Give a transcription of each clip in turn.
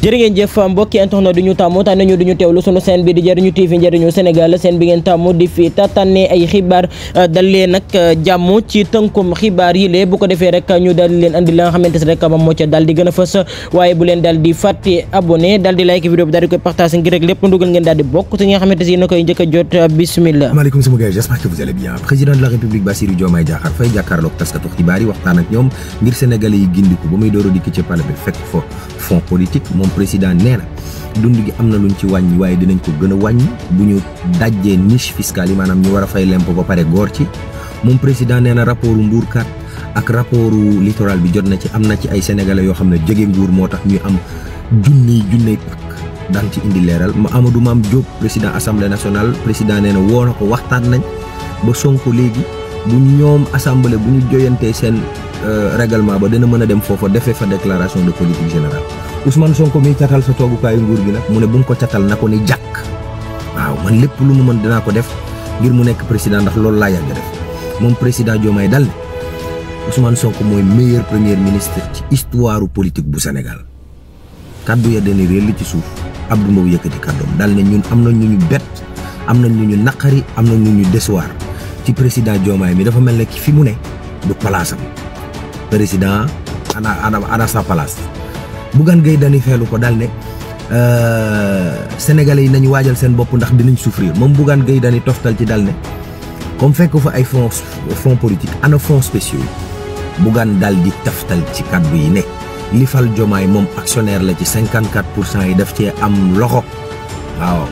jërë ngeen jëf mbokki internet du ñu tàmmu tànn ñu du ñu teewlu sunu seen bi di jëriñu TV njëriñu Sénégal seen bi ngeen tàmmu di fi tànnee ay xibaar dal leen nag jàmm ci tënkum xibaar yi lee bu ko defee rek ñu daal di leen andi la nga xamante ne rek moom moo ca daal di gën a fës waaye bu leen daal di fàtte abonné daal di like vidéo bi daal di koy partager ngir rek lépp lu dugal ngeen daal di bokk ci nga xamante ne na koy njëkk a jot bismillah maaleykum sama gars j'espère que vous allez bien président de la république Bassirou Diomaye Diakhar Faye jàkkaarloog taskatu xibaar yi waxtaan ak ñoom ngir sénégalais yi gindiku ba muy door a dikk ci palais bi fekk fa fond politique moom président nee na dund gi am na luñ ci wàññi waaye dinañ ko gën a wàññi bu ñu dajjee niche fiscale yi maanaam ñu war a fay lempo ba pare góor ci moom président nee na rapportu Mbourkat ak rapportu littoral bi jot na ci am na ci ay sénégalais yoo xam ne jóge nguur moo tax ñuy am junniy junney pakk daan ci indi leeral ma Amadou Mame Diop président assemblée nationale président nee na woo na ko waxtaan nañ ba Sonko léegi bu ñoom assemblée bu ñu joyantee seen règlement ba dina mën a dem foofa defee fa déclaration de politique générale Ousmane Sonko mi catal sa toogukaayu nguur gi nag mu ne bu mu ko catal na ko ni jàkk waaw man lépp lu mu mën dinaa ko def ngir mu nekk président ndax loolu laa yàgg def moom président Diomaye dal ne Ousmane Sonko mooy meilleur premier ministre ci histoire politique bu Sénégal kaddu ya dana réel li ci suuf Abdou Mbow yëkkati kàddoom dal ne ñun am na ñu ñu bett am na ñu ñu naqari am na ñu ñu décevoir ci président Diomaye mi dafa mel ne ki fi mu ne du palaasam président ana ana ana sa place Bougane Gueye Dany feelu ko dal ne sénégalais yi nañu waajal seen bopp ndax dinañ souffrir moom Bougane Gueye Dany toftal ci dal ne comme fekk fa ay fonds fonds politique ana fonds spéciaux yi Bougane dal di taftal ci kaddu yi ne li fal Diomaye moom actionnaire la ci 54 pour cent yi daf cee am loxo waaw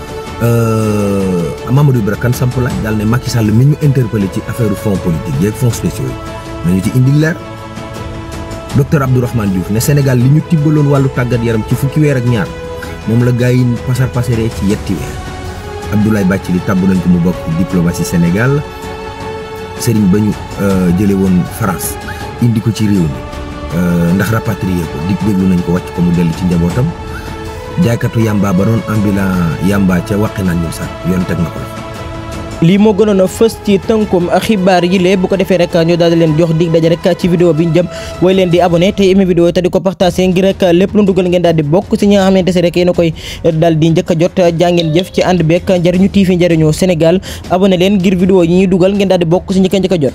Mamadou Ibra Kane samp laaj daal ne Macky Sall mi ñu interpellé ci affaire fonds politique yeeg fonds spéciaux yi nañu ci indi leer docteur Abdourahmane Diouf ne Sénégal li ñu tibbaloon wàllu tàggat yaram ci fukki weer ak ñaar moom la gars yi pasar pasaree ci yetti weer Abdoulaye Bathily tabb nañ ko mu bokk diplomatie Sénégal sëriñ ba ñu jële woon France indi ko ci réew mi ndax rapatrier ko dig déglu nañ ko wàcc ko mu dellu ci njabootam jaaykatu yamba ba doon ambulant yamba ca waqi naan ñum sax yoon teg na ko la lii moo gënoon a fës ci tënkum xibaar yi lee bu ko defee rek ñu daal di leen jox dig daje rek ci vidéo bi ñu jëm way leen di abonné te aimé vidéo te di ko partagé ngir rek lépp lu dugal ngeen daal di bokk ci ñi nga xamante ne rek yéen a koy daal di njëkk a jot jàngeen jëf ci ànd beek njëriñu TV njëriñu Sénégal abonné leen ngir vidéo yi ñuy dugal ngeen daal di bokk ci ñi ko njëkk a jot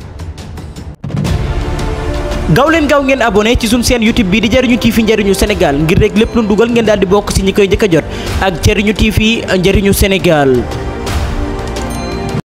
gaaw leen gaaw ngeen abonné ci suñu chaîne YouTube bi di Jariñu TV njëriñu Sénégal ngir rek lépp lu dugal ngeen daal di bokk ci ñi koy njëkk a jot ak Jariñu TV njëriñu Sénégal